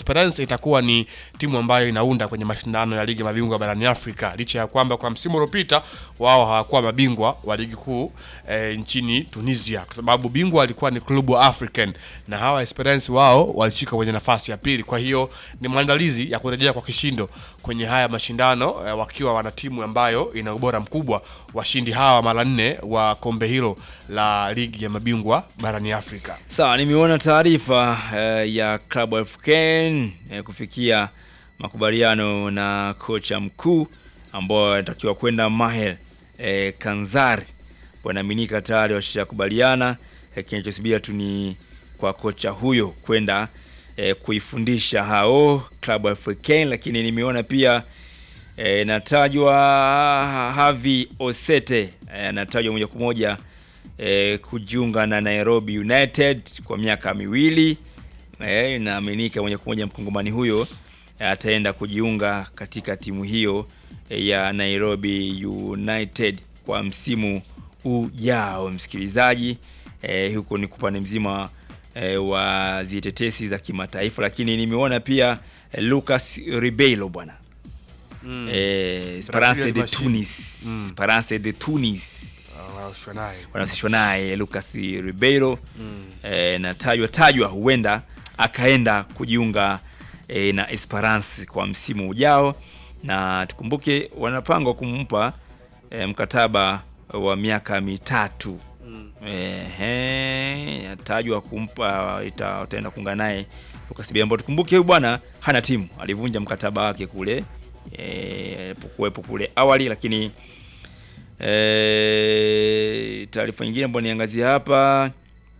Esperance itakuwa ni timu ambayo inaunda kwenye mashindano ya ligi ya mabingwa barani Afrika, licha ya kwamba kwa msimu uliopita wao hawakuwa mabingwa wa ligi kuu eh, nchini Tunisia, kwa sababu bingwa alikuwa ni Club African na hawa Esperance wao walishika kwenye nafasi ya pili. Kwa hiyo ni maandalizi ya kurejea kwa kishindo kwenye haya mashindano eh, wakiwa wana timu ambayo ina ubora mkubwa, washindi hawa mara nne wa kombe hilo la ligi ya mabingwa barani Afrika. Sawa, nimeona taarifa eh, ya Club Africain eh, kufikia makubaliano na kocha mkuu ambao anatakiwa kwenda Mahel eh, Kanzari. Wanaaminika tayari washakubaliana. Eh, kinachosubia tu ni kwa kocha huyo kwenda eh, kuifundisha hao Club Africain, lakini nimeona pia eh, natajwa Havi Osete eh, anatajwa moja kwa moja eh, kujiunga na Nairobi United kwa miaka miwili. Eh, inaaminika moja kwa moja mkongomani huyo eh, ataenda kujiunga katika timu hiyo eh, ya Nairobi United kwa msimu ujao. Msikilizaji, eh, huko ni kupande mzima eh, wa zitetesi za kimataifa, lakini nimeona pia eh, Lucas Ribeiro bwana Mm. eh, Esperance Brazilian de machine. Tunis Mm. Esperance de Tunis Wanahusishwa naye. wanahusishwa naye Lucas Ribeiro Mm. eh, na tajwa tajwa huenda akaenda kujiunga eh, na Esperance kwa msimu ujao, na tukumbuke wanapangwa kumpa eh, mkataba wa miaka mitatu Mm. Ehe, atajwa kumpa ita- utaenda kuungana naye Lucas Ribeiro, ambao tukumbuke huyu bwana hana timu, alivunja mkataba wake kule eh, alipokuwepo kule awali, lakini eh, taarifa nyingine ambayo niangazia hapa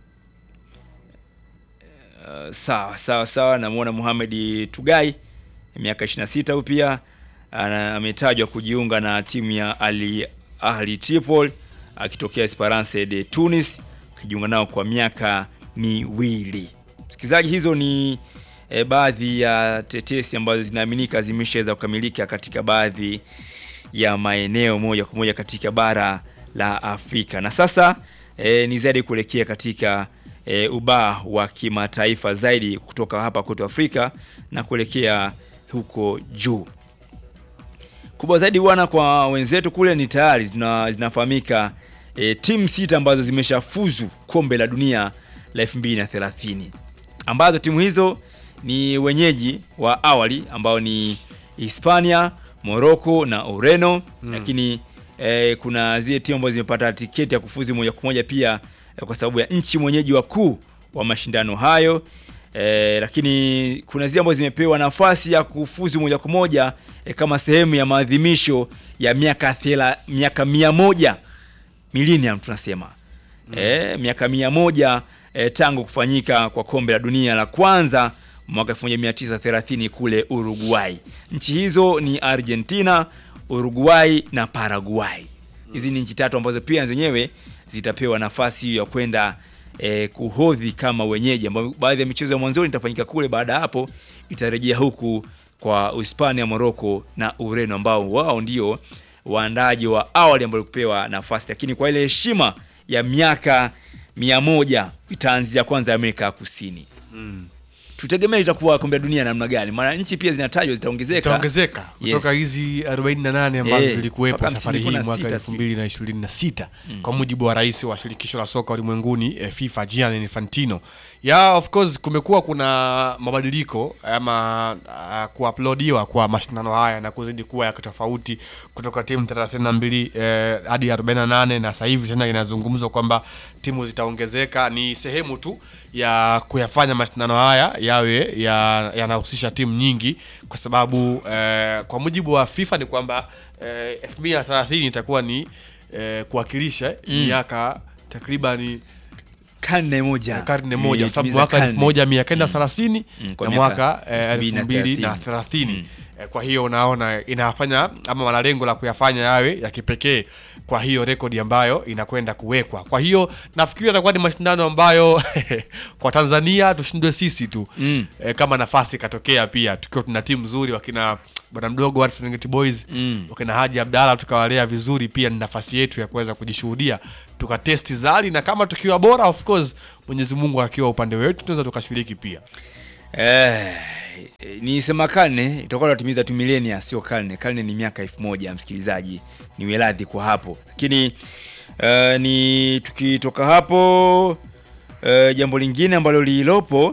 Uh, sawa sawa sawa, namuona Mohamed Tugai miaka 26 huyu pia ana- ametajwa kujiunga na timu ya Al Ahli Tripoli akitokea Esperance de Tunis akijiunga nao kwa miaka miwili. Msikilizaji, hizo ni e, baadhi ya tetesi ambazo zinaaminika zimeshaweza kukamilika katika baadhi ya maeneo moja kwa moja katika bara la Afrika. Na sasa e, ni zaidi kuelekea katika e, ubaa wa kimataifa zaidi kutoka hapa kwetu Afrika na kuelekea huko juu kubwa zaidi bwana, kwa wenzetu kule ni tayari zina, zinafahamika e, timu sita ambazo zimeshafuzu kombe la dunia la 2030 ambazo timu hizo ni wenyeji wa awali ambao ni Hispania, Morocco na Ureno mm. Lakini e, kuna zile timu ambazo zimepata tiketi ya kufuzu moja kwa moja pia e, kwa sababu ya nchi mwenyeji wakuu wa mashindano hayo e, lakini kuna zile ambazo zimepewa nafasi ya kufuzu moja kwa moja e, kama sehemu ya maadhimisho ya miaka thela, miaka mia moja millennium tunasema mm. e, miaka mia moja e, tangu kufanyika kwa kombe la dunia la kwanza mwaka 1930 kule Uruguay. Nchi hizo ni Argentina, Uruguay na Paraguay. Hizi ni nchi tatu ambazo pia zenyewe zitapewa nafasi hiyo ya kwenda eh, kuhodhi kama wenyeji, ambao baadhi ya michezo ya mwanzoni itafanyika kule, baada ya hapo itarejea huku kwa Hispania, Morocco na Ureno ambao wao ndio waandaji wa awali ambao kupewa nafasi, lakini kwa ile heshima ya miaka mia moja itaanzia kwanza Amerika ya Kusini. Mm. Tutegemea itakuwa kombe la dunia namna gani? Maana nchi pia zinatajwa zitaongezeka. itaongezeka Yes. kutoka hizi 48 ambazo Eh, zilikuwepo mpaka safari hii 56 mwaka sijui. 2026 kwa mujibu wa rais wa shirikisho la soka ulimwenguni eh, FIFA Gianni Infantino. Ya of course kumekuwa kuna mabadiliko ama uh, kuuploadiwa kwa mashindano haya na kuzidi kuwa ya tofauti kutoka timu 32 eh, hadi 48 na sasa hivi tena inazungumzwa kwamba timu zitaongezeka. Ni sehemu tu ya kuyafanya mashindano haya yawe ya- yanahusisha timu nyingi kwa sababu eh, kwa mujibu wa FIFA ni kwamba eh, 2030 itakuwa ni eh, kuwakilisha miaka takribani karne moja karne moja kwa sababu Imetimiza mwaka karne. elfu moja mia kenda thelathini Mm, kwa na miaka mwaka eh, elfu mbili na elfu mbili na thelathini. thelathini Eh, kwa hiyo unaona inafanya ama wana lengo la kuyafanya yawe ya kipekee kwa hiyo rekodi ambayo inakwenda kuwekwa kwa hiyo nafikiri atakuwa ni mashindano ambayo kwa tanzania tushindwe sisi tu Mm. eh, kama nafasi ikatokea pia tukiwa tuna timu nzuri wakina bwana mdogo wa Serengeti Boys Mm. wakina Haji Abdalla tukawalea vizuri, pia ni nafasi yetu ya kuweza kujishuhudia tukatesti zali, na kama tukiwa bora, of course Mwenyezi Mungu akiwa upande wetu tunaweza tukashiriki pia. Eh, ni sema karne itakuwa natimiza tu milenia, sio karne. Karne ni miaka elfu moja msikilizaji, ni weladhi kwa hapo. Lakini uh, ni tukitoka hapo uh, jambo lingine ambalo lililopo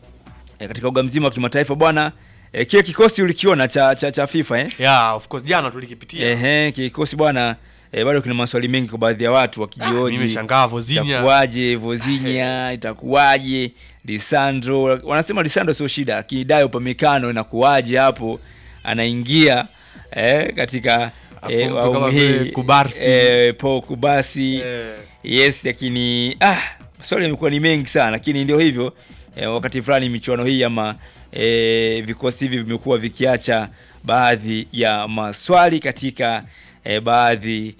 eh, katika uga mzima wa kimataifa bwana eh, kile kikosi ulikiona cha, cha, cha FIFA eh? yeah, of course jana tulikipitia Ehe, kikosi bwana eh, bado kina maswali mengi kwa baadhi ya watu Ah, wakijioji nimeshangaa Vozinha itakuwaje Vozinha, itakuwaje Lisandro. Wanasema Lisandro sio shida, lakini Dayo Upamecano inakuwaje hapo anaingia eh, katika Afu mtu awamu kama hii, vile Kubarsi. eh, Paul Kubasi Eh, yes, lakini ah, maswali yamekuwa ni mengi sana, lakini ndio hivyo eh, wakati fulani michuano hii ama eh, vikosi hivi vimekuwa vikiacha baadhi ya maswali katika eh, baadhi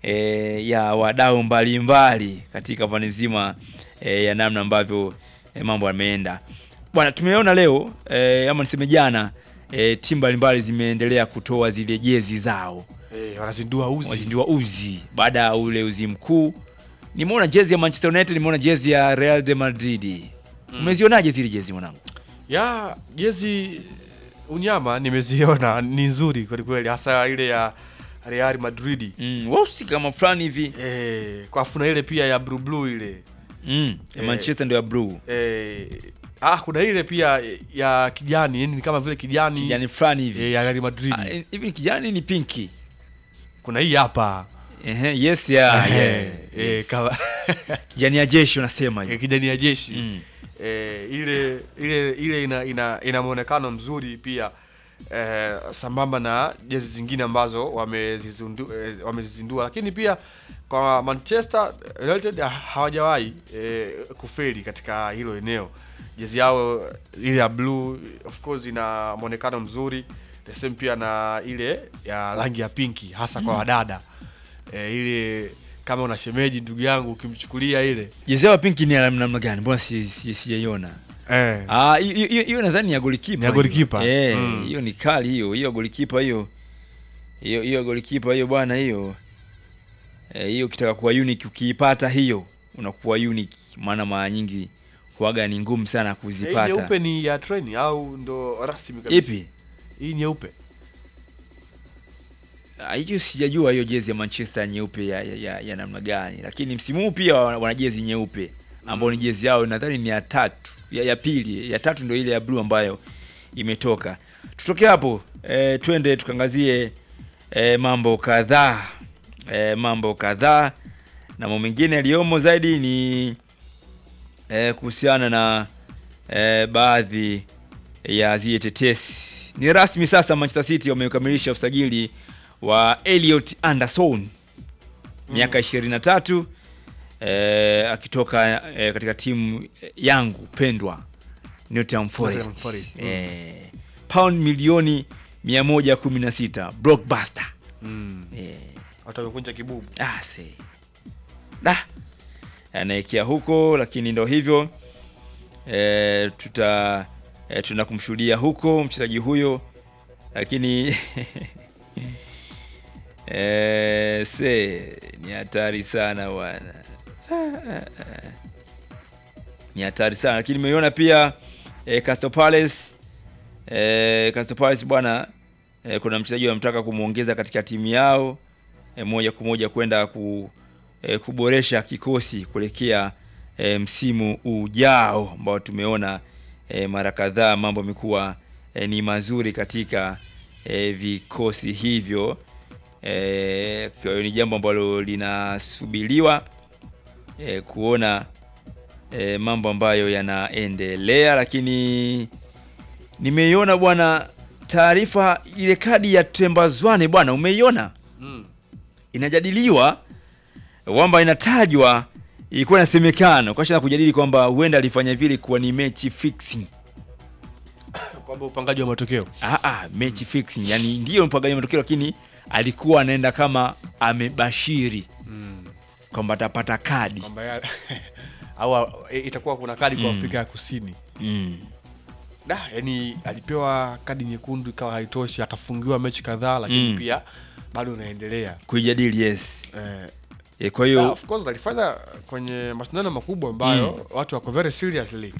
eh, ya wadau mbalimbali katika pande nzima eh, ya namna ambavyo eh, mambo yameenda bwana. Tumeona leo eh, ama niseme jana eh, timu mbalimbali zimeendelea kutoa zile jezi zao eh, wanazindua uzi wazindua uzi baada ya ule uzi mkuu. Nimeona jezi ya Manchester United, nimeona jezi ya Real de Madrid. Umezionaje zile jezi mwanangu? ya jezi unyama nimeziona ni nzuri kwelikweli hasa ile ya Real Madrid Mm, weusi kama fulani hivi eh, kwa kuna ile pia ya blue blue ile mm, ya Eh. Manchester ndio ya blue eh, ah, kuna ile pia ya kijani yani ni kama vile kijani, kijani fulani hivi eh, ya Real Madrid Ah, eh, hivi ni kijani ni pinki kuna hii hapa Ehe, yes ya Eh, yeah, eh, yes. kama kijani ya jeshi unasema eh, hiyo kijani ya jeshi Mm. eh, ile ile ile ina ina, ina muonekano mzuri pia eh, sambamba na jezi zingine ambazo wamezizundu- eh, wamezizindua, lakini pia kwa Manchester United ha- hawajawahi eh, kufeli katika hilo eneo. Jezi yao ile ya blue of course ina muonekano mzuri, the same pia na ile ya rangi ya pinki hasa kwa wadada eh, ile kama una shemeji ndugu yangu ukimchukulia ile jezi ya pinki ni ya namna gani? Mbona si- si- sijaiona? eh, Ah, hiyo- hiyo hiyo nadhani ni ya golikipa. Ni ya hiyo. golikipa? Eh, Mm. hiyo ni kali hiyo. Hiyo golikipa hiyo. Hiyo hiyo golikipa hiyo bwana hiyo. Eh, hiyo ukitaka kuwa unique ukiipata hiyo unakuwa unique maana mara nyingi huaga ni ngumu sana Hii kuzipata. nyeupe ni ya treni au ndo rasmi kabisa? Ipi? Hii nyeupe. Ah, Hiyo sijajua hiyo jezi ya Manchester nyeupe ya, ya, ya, ya namna gani, lakini msimu huu pia wana wana jezi nyeupe ambao ni jezi yao nadhani ni ya tatu ya, ya pili ya tatu ndio ile ya blue ambayo imetoka. Tutoke hapo e, twende tukangazie e, mambo kadhaa e, mambo kadhaa na mambo mengine yaliyomo zaidi ni e, kuhusiana na e, baadhi ya zile tetesi. Ni rasmi sasa, Manchester City wamekamilisha usajili wa Elliot Anderson miaka 23 eh, akitoka eh, katika timu yangu pendwa Nottingham Forest, Nottingham Forest, mm. eh, pound milioni 116 blockbuster Mm. eh, Watu wamekunja kibubu. ah, see. Da. anaekea huko lakini ndo hivyo e, tuta e, tuna kumshuhudia huko mchezaji huyo lakini e, se ni hatari sana bwana ni hatari sana lakini nimeiona pia e, Crystal Palace e, Crystal Palace bwana e, kuna mchezaji wanamtaka kumwongeza katika timu yao e, moja kwa moja kwenda ku, e, kuboresha kikosi kuelekea e, msimu ujao ambao tumeona e, mara kadhaa mambo yamekuwa e, ni mazuri katika e, vikosi hivyo e, kwa hiyo ni jambo ambalo linasubiriwa e, kuona e, mambo ambayo yanaendelea, lakini nimeiona bwana taarifa ile kadi ya Tembazwane bwana, umeiona? Mm. inajadiliwa kwamba inatajwa ilikuwa inasemekana kasha kujadili kwamba huenda alifanya vile kuwa ni mechi fixing. Kwamba upangaji wa matokeo. Ah, ah, mechi fixing yani ndiyo mpangaji wa matokeo, lakini alikuwa anaenda kama amebashiri Mm. kwamba atapata kadi Kwamba ya- au e, itakuwa kuna kadi kwa Mm. Afrika ya Kusini. mm. Da, yani alipewa kadi nyekundu ikawa haitoshi, akafungiwa mechi kadhaa lakini Mm. pia bado unaendelea. kuijadili yes. Eh, E, kwa yeah, hiyo of course alifanya kwenye mashindano makubwa ambayo watu wako very seriously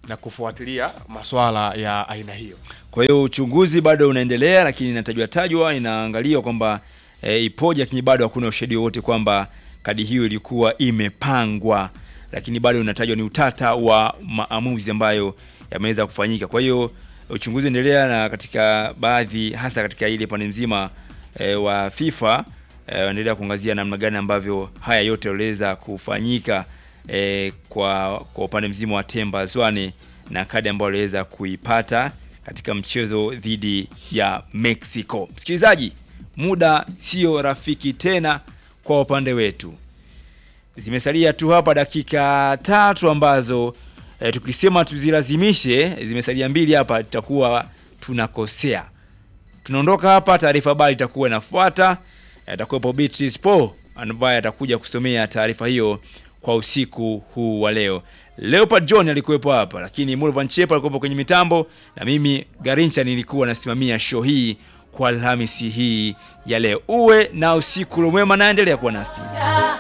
na kufuatilia maswala ya aina hiyo. Kwa hiyo uchunguzi bado unaendelea, lakini inatajwa tajwa, inaangaliwa kwamba e, ipoje, lakini bado hakuna ushahidi wowote kwamba kadi hiyo ilikuwa imepangwa, lakini bado unatajwa ni utata wa maamuzi ambayo yameweza kufanyika. Kwa hiyo uchunguzi unaendelea, na katika baadhi, hasa katika ile pande mzima e, wa FIFA e, wanaendelea kuangazia namna gani ambavyo haya yote yaliweza kufanyika e, kwa kwa upande mzima wa Temba Zwane na kadi ambayo aliweza kuipata katika mchezo dhidi ya Mexico. Msikilizaji, muda sio rafiki tena kwa upande wetu. Zimesalia tu hapa dakika tatu ambazo e, tukisema tuzilazimishe, zimesalia mbili hapa, tutakuwa tunakosea. Tunaondoka hapa, taarifa habari itakuwa inafuata. Atakuwepo Beatrice Po ambaye atakuja kusomea taarifa hiyo kwa usiku huu wa leo. Leopard John alikuwepo hapa, lakini Mulvan Chepa alikuwepo kwenye mitambo, na mimi Garincha nilikuwa nasimamia show hii kwa Alhamisi hii ya leo. Uwe na usiku mwema, naendelea kuwa nasi.